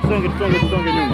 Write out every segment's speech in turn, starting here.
tusonge, tusonge, tusonge nyuma.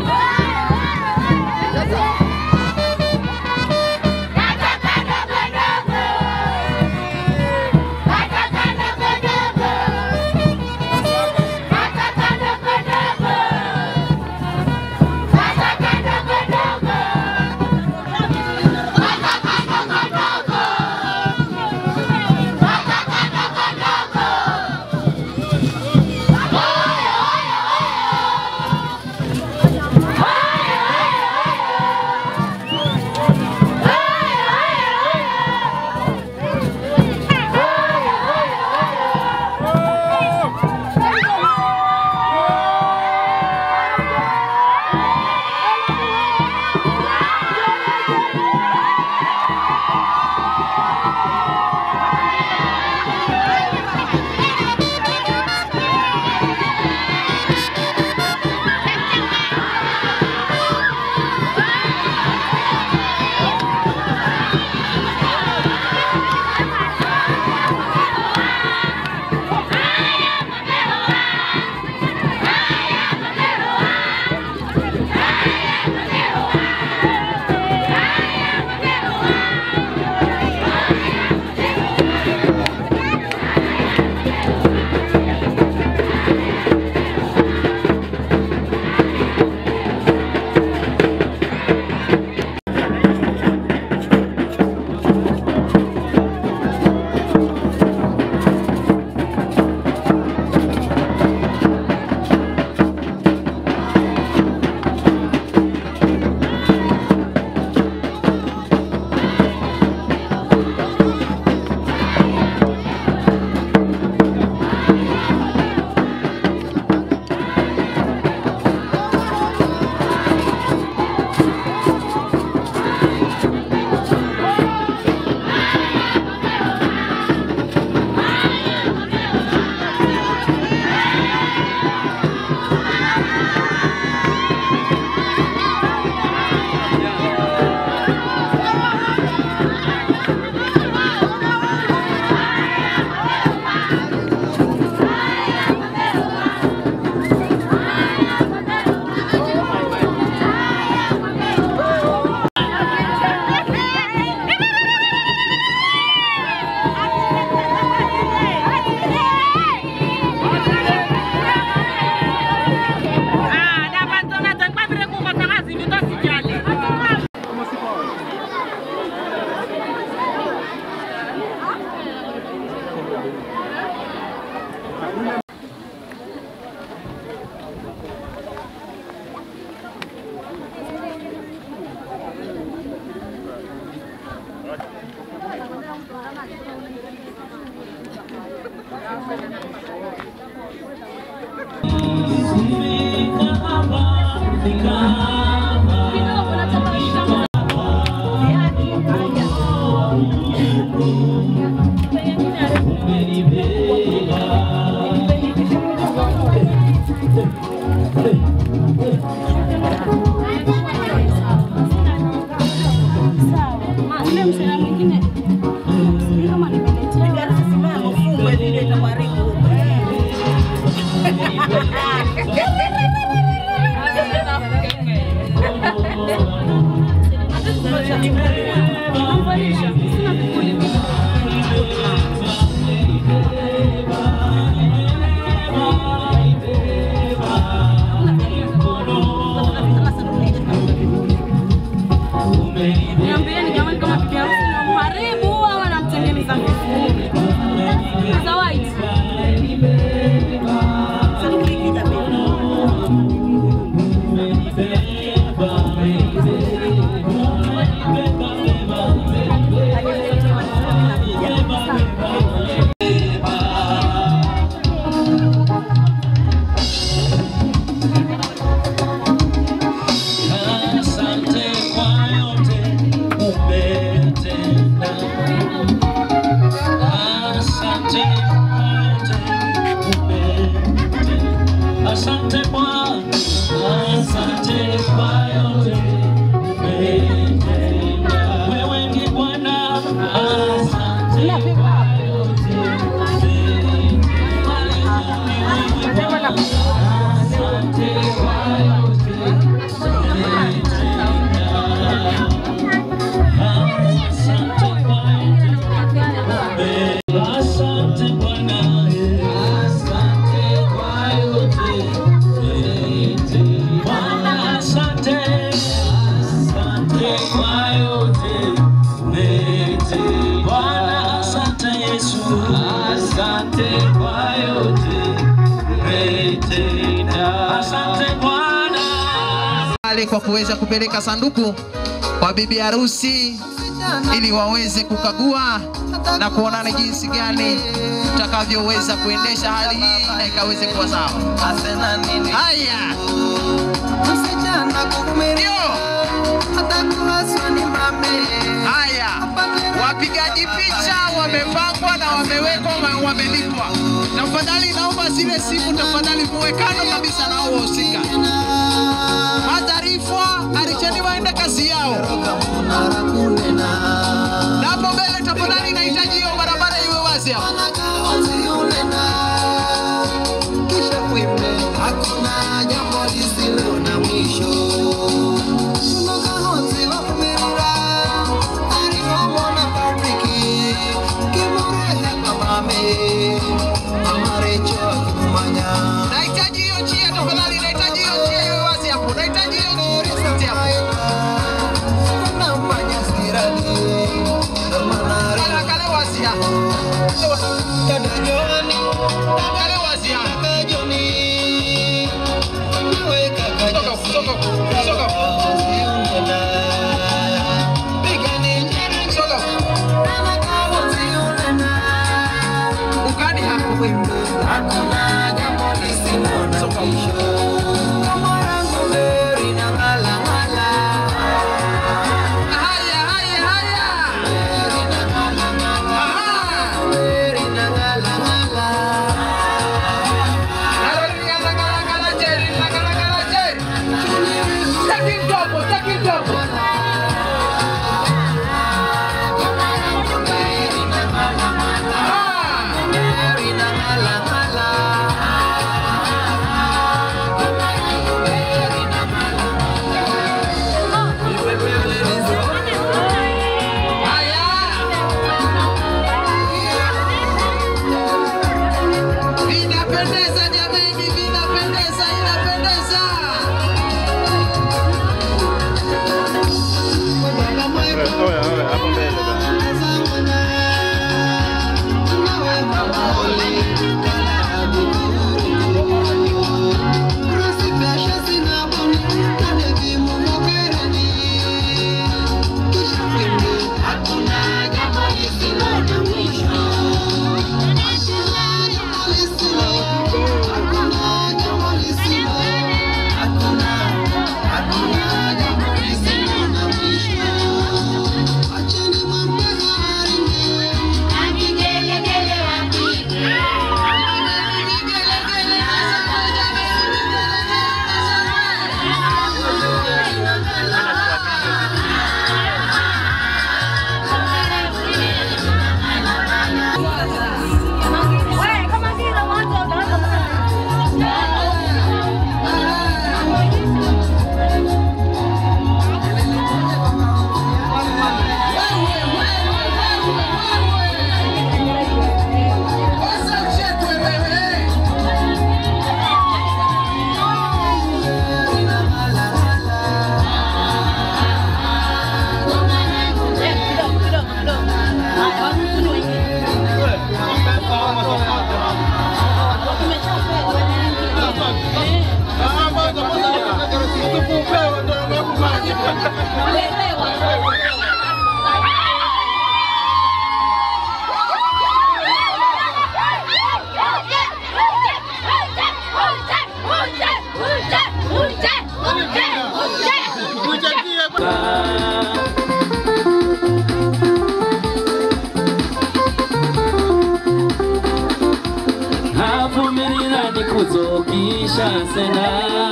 Niambieni jamani, kama bibi harusi na mharibu au anamtengeneza vizuri. Za white. Asante kwa yote umetenda. Asante kwa yote umetenda. Asante Bwana, asante kwa yote umetenda. Wewe ni Bwana, asante kwa yote umetenda. Asante kwa pale kwa kuweza kupeleka sanduku kwa bibi harusi ili waweze kukagua na kuona ni jinsi gani utakavyoweza kuendesha hali hii na ikaweze kuwa sawa. Haya, ndio haya, wapigaji picha wamepangwa na wamewekwa, wame- wamelipwa. Tafadhali naomba zile simu tafadhali muwe kando kabisa na hao wahusika. Mataarifa aricheni waende kazi yao. Na hapo mbele tafadhali nahitaji hiyo barabara iwe wazi hapo. Hakuna jambo lisilo na mwisho. Tunokahozi wakumirira, arivomona Patriki, kimurehe mamame, amarecho akimumanya. Nahitaji hiyo njia tafadhali, nahitaji hiyo njia iwe wazi hapo. Nahitaji hiyo njia iwe wazi hapo. Kunamanya sirani, namanari. Kale kale wazi hapo. Dada Joani, Kale wazi hapo. kaka Joni, nawe kaka Soka huku, soka huku, soka huku. Ziunena, pigani njere Soka huku. Ukani hapo. Hakuna jambo lisilo na mwisho. Kama yangu Mary na ngala ngala. Haya, haya, haya. Mary na ngala ngala. Aha. Mary na ngala ngala. Narodi ngala ngala ngala jeri, ngala ngala jeri. Taki dobo, taki dobo. Mary na ngala ngala. Ah. Mary na ngala ngala. Mary na ngala Haya. Vinapendeza jameni, vinapendeza, inapendeza. Acheni mambo Vumirira nikuzokisha sena,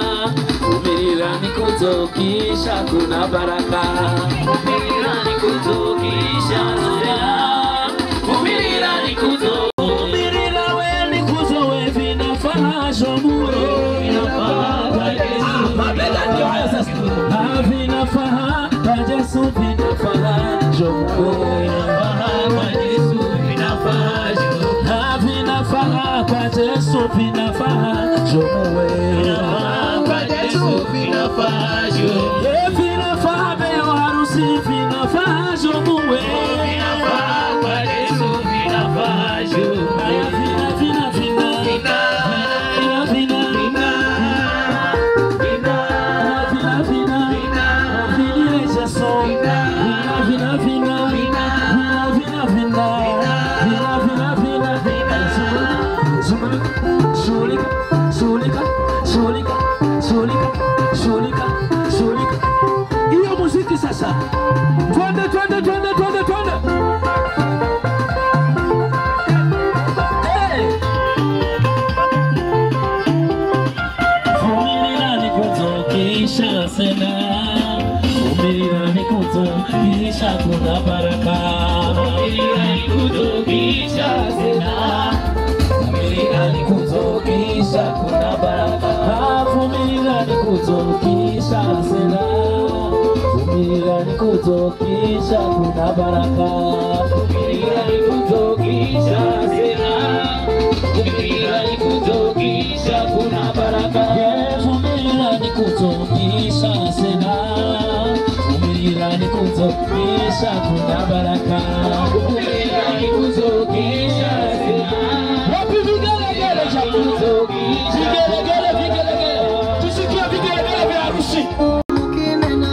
vumirira nikuzokisha kuna baraka. Vumirira nikuzokisha sena, vumirira nikuzo vumirira we nikuzo we vinafaa shomuro vinafaa kwa Yesu. Mabega ndio hayo sasa. Ah, vinafaa kwa Yesu vinafaa shomuro vinafaa kwa Yesu vinafaa shomuro. Ah, vinafaa kwa Yesu vinafaa shomuro vinafaa kwa Yesu vinafaa shomuro. Eh, vinafaa beo harusi vinafaa shomuro vinafaa kwa Yesu vinafaa shomuro. Haya vina vina vina vina vina vina vina vina vina kutokisha sena vumilia ni kutokisha kuna baraka vumilia ni kutokisha sena vumilia ni kutokisha kuna baraka vumilia ni kutokisha sena vumilia ni kutokisha kuna baraka vumilia ni kutokisha sena wapi vigelegele cha kutokisha vigelegele vigelegele tusikie vigelegele vya harusi Ukinena,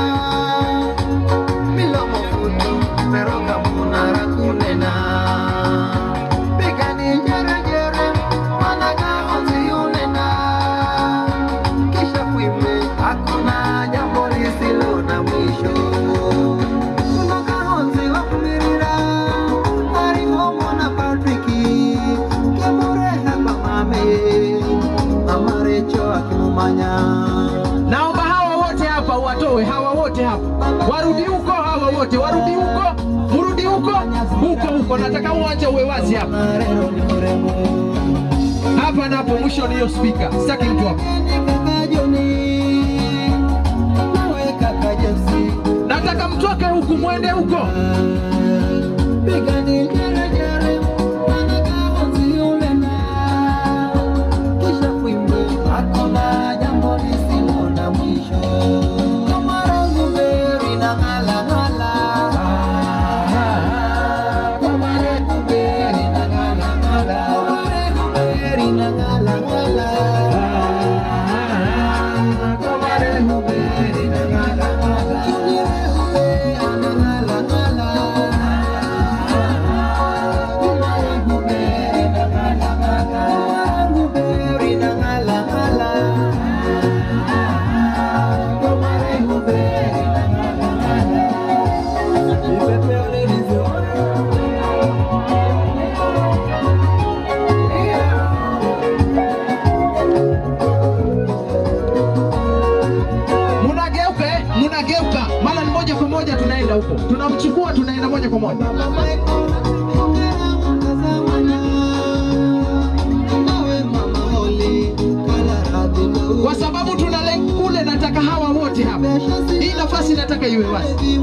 milomo futu, meroka munara kunena. Pigani jerejere, managa onzi unena. Kisha kuimbe, hakuna jambo lisilo na mwisho. Kunoka onzi wakumirira, arihomo na Patriki, kemureha kwa mame, amarecho akimumanya. Naomba hawa wote hapa watoe, hawa wote hapa warudi huko, hawa wote warudi huko, mrudi huko huko huko. Nataka uwanja uwe wazi hapa Marero ni mrembo hapa na hapo, mwisho ni hiyo spika, sitaki mtu hapa. kaka Joni nawe kaka Jesi Nataka mtoke huku mwende huko. Pigani jere jere Wanaka onzi ulena Kisha kuimbe Hakuna jambo lisilo na mwisho Kamara nguberi na ngala ngala Kamara nguberi na ngala ngala Kamara nguberi na ngala ngala Kamara nguberi na ngala ngala Chunire hube ana ngala ngala Munageuka eh? Munageuka, mara ni moja kwa moja tunaenda huko, tunamchukua tunaenda moja kwa moja. kwa sababu tunalenga kule. Nataka hawa wote hapa, hii nafasi nataka iwe wazi.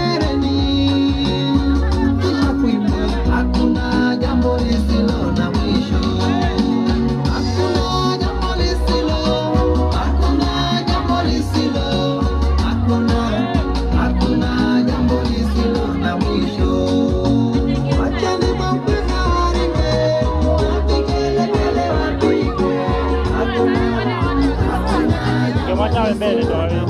Hakuna jambo lisilo na mwisho. Hakuna jambo lisilo, hakuna jambo lisilo, hakuna, hakuna jambo lisilo na mwisho. Wacheni mambo yaharibike, wapigelegele wapige. Hakuna, hakuna jambo mbele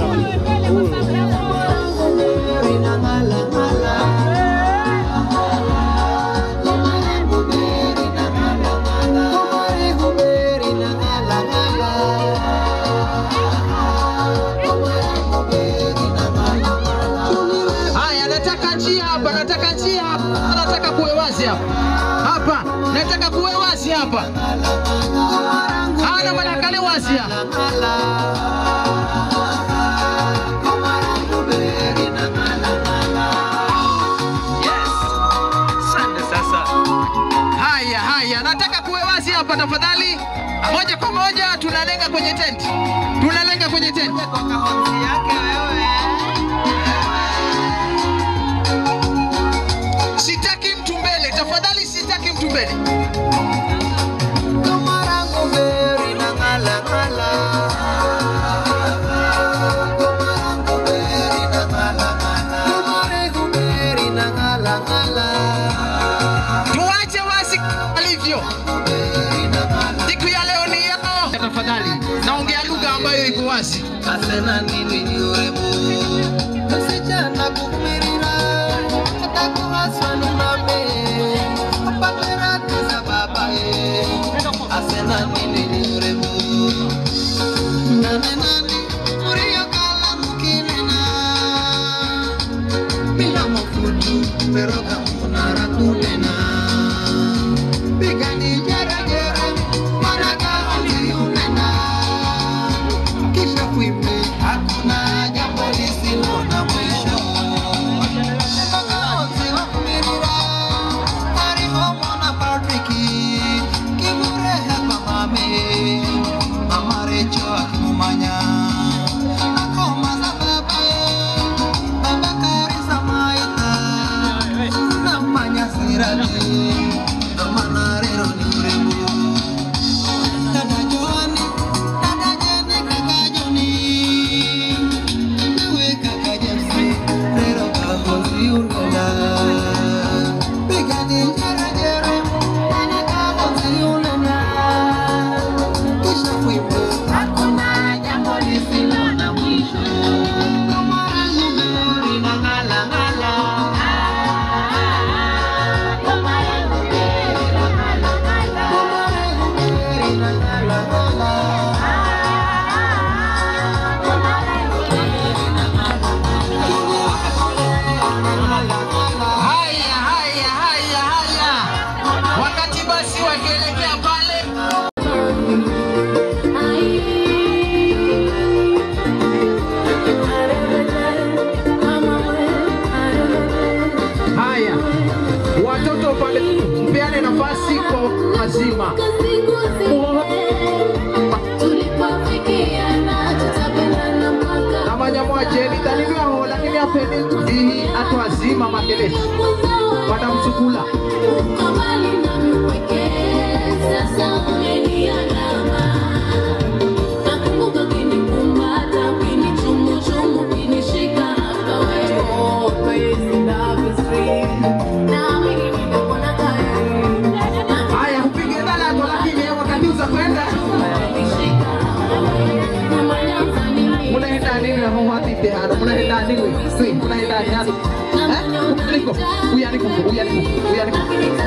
Haya, nataka njia hapa, nataka njia hapa, nataka kuwe wazi hapa hapa, nataka kuwe wazi hapa. Hana manakale wazi hapa. Haya, haya, nataka kuwe wazi hapa tafadhali. Moja kwa moja tunalenga kwenye tenti, tunalenga kwenye tenti. Sitaki mtu mbele, tafadhali, sitaki mtu mbele. Tuache wazi alivyo. Siku ya leo ni yao. Tafadhali, naongea lugha ambayo iko wazi. Asena nini ni urembo Msichana kukumirira Hata kuhaswa ni mame Apaterati za babae Asena nini ni urembo Nane nani Murio kala mukinena Bila mafutu Meroka munara kunena Pigani jere jere Managa onzi unena kisha kuimbe hakuna peni hii atwazima makelesi watamsukula haya kupige dalako lakini wakati uza kwenda munaenda nini na mawatite hano munaenda nini Kwi, munaenda nini hano eh niko uya niko uya niko uya niko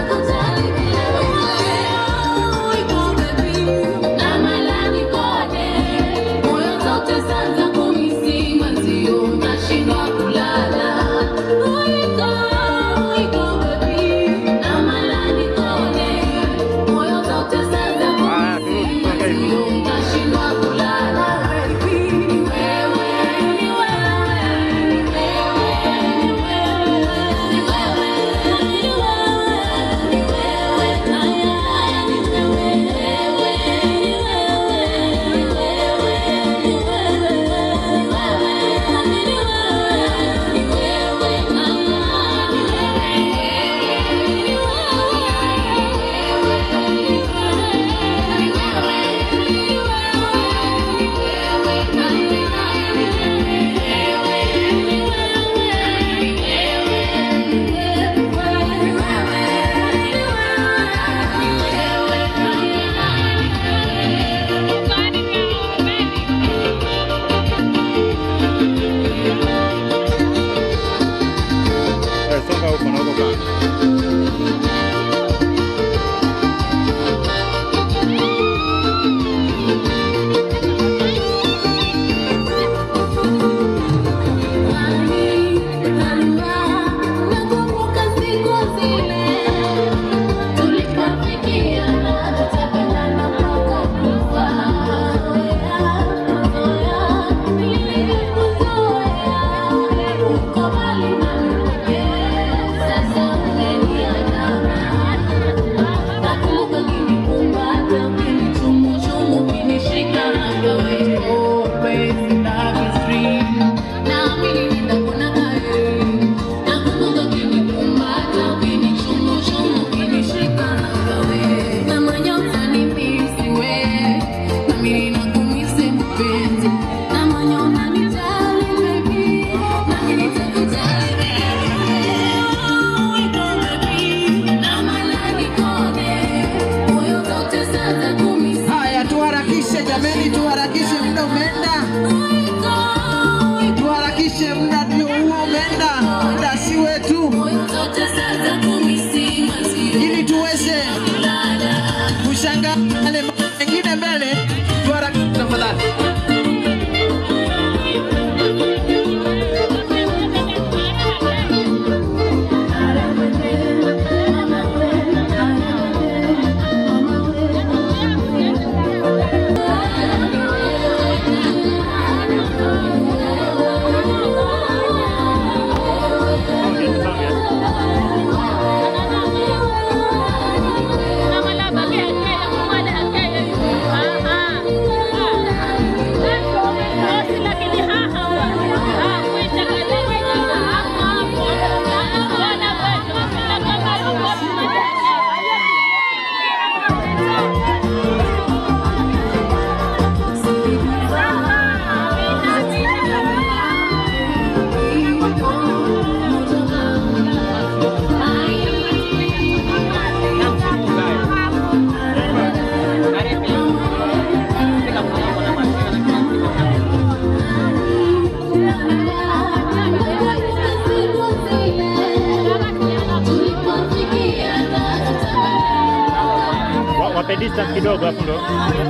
Songa huko na huko kando. haya tuharakishe jameni tuharakishe muda umeenda tuharakishe muda ndio huo umeenda muda si wetu ili tuweze kushangaa yale mambo mengine mbele tuharakishe tafadhali Wa- Wape distance kidogo hapo ndo.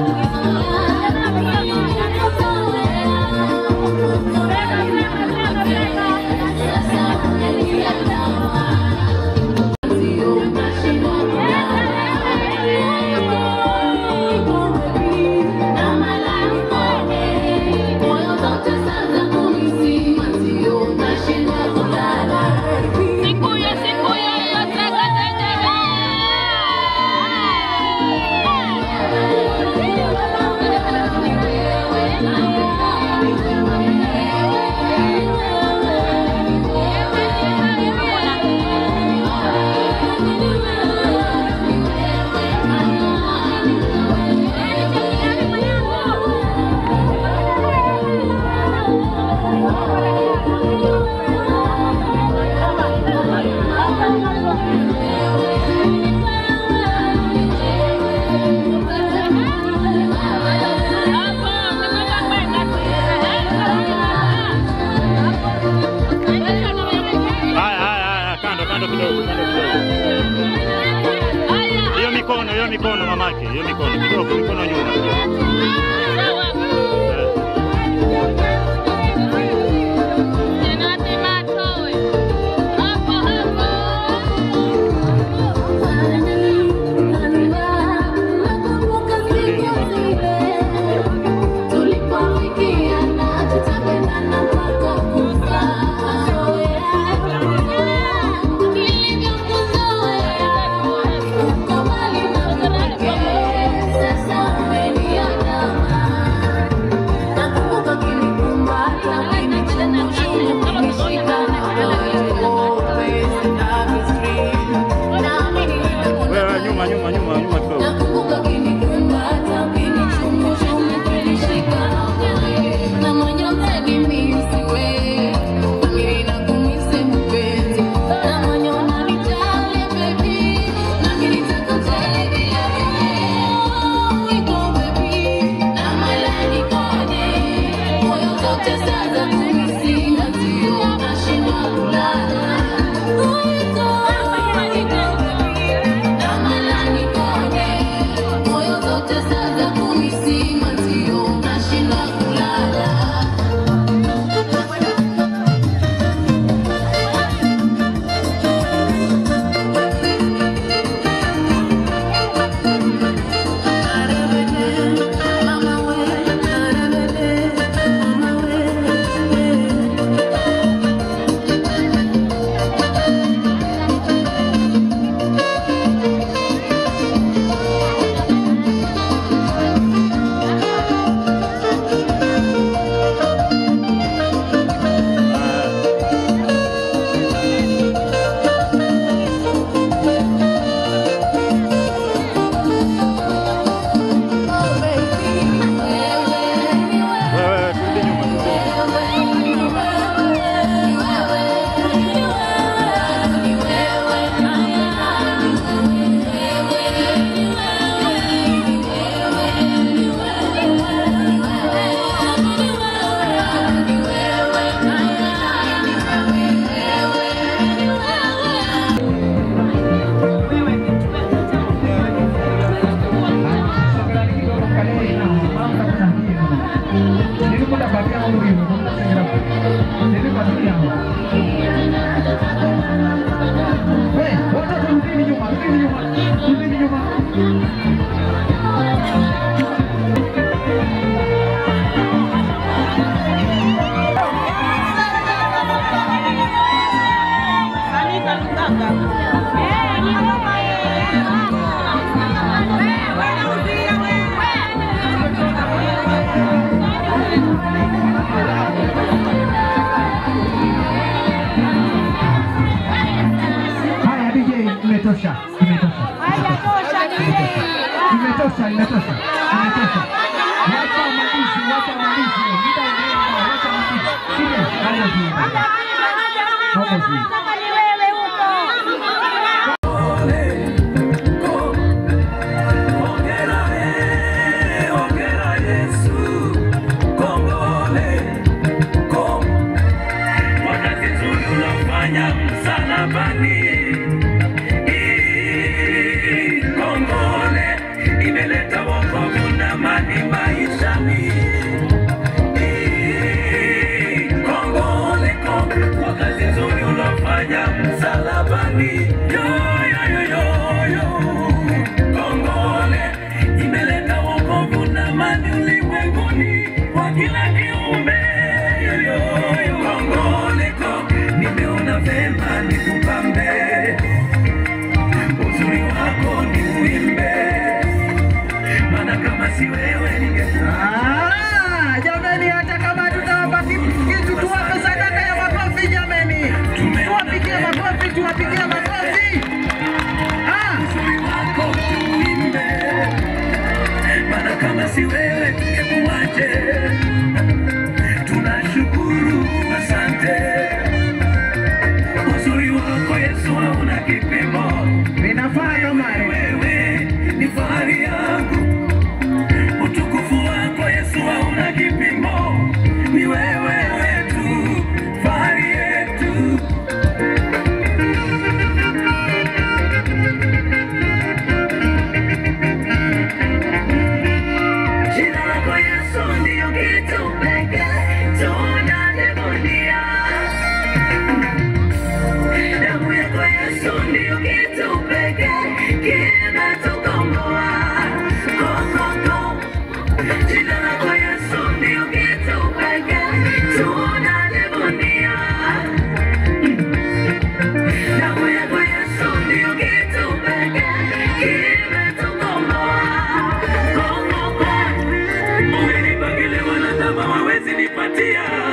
Sikuyo, sikuyo, yotaka tendeka. mamake, hiyo mikono kidogo, mikono nyuma kidogo. Eh. Wewe nyuma nyuma nyuma nyuma kidogo. Wewe turudi nyuma kidogo. Haya DJ, imetosha, imetosha. Imetosha, imetosha. Imetosha. Wacha malizi, wacha malizi. Muda umeenda, wacha malizi. Sile, haya ziende. Hapo ziende. Imeleta wokovu na amani maishani. Kongole kongole kwa kazi nzuri unafanya msalabani. Yo, yo, yo, yo, yo. Kongole imeleta wokovu na amani ulimwenguni kwa kila kiumbe. Yo, yo, yo. Kongole kongole nimeona vema nikupambe uzuri wako ni uimbe, maana kama si wewe ningekuwa Ah, jameni, hata kama tutawapa kitu, tuwape sadaka ya makofi jameni, tuwapigie makofi, tuwapigie makofi. Ah, uzuri wako uimbe, maana kama si wewe tungekuwaje? Tunashukuru, asante. Uzuri wako Yesu hauna kipimo, inafaa jamani. wewe ni fahari yangu. Utukufu wako Yesu hauna kipimo, ni wewe wetu, fahari yetu. Yesu ndio kitu pekee tunajivunia. Damu yako Yesu ndio kitu pekee kimetukomboa. Go, go, go. Jina lako Yesu ndio kitu pekee tunajivunia. Damu yako Yesu ndio kitu pekee kimetukomboa. Go, go, go. Umenipa kile wanadamu hawawezi nipatia.